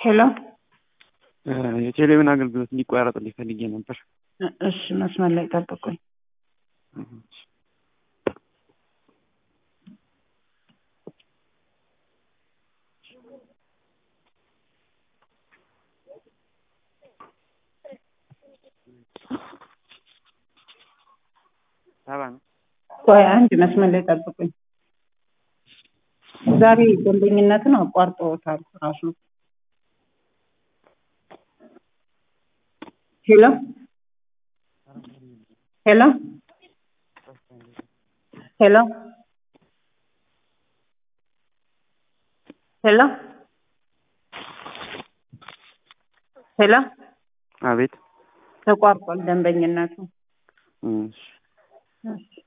ሄሎ የቴሌቪዥን አገልግሎት እንዲቋረጥልኝ ፈልጌ ነበር። እሺ መስመር ላይ ጠብቁኝ። ሰባ ነው። ቆይ አንድ መስመር ላይ ጠብቁኝ። ዛሬ ደንበኝነትን አቋርጠውታል ራሱ። ሄሎ ሄሎ ሄሎ ሄሎ ሄሎ አቤት ተቋርጧል ደንበኝነቱ። እሺ እሺ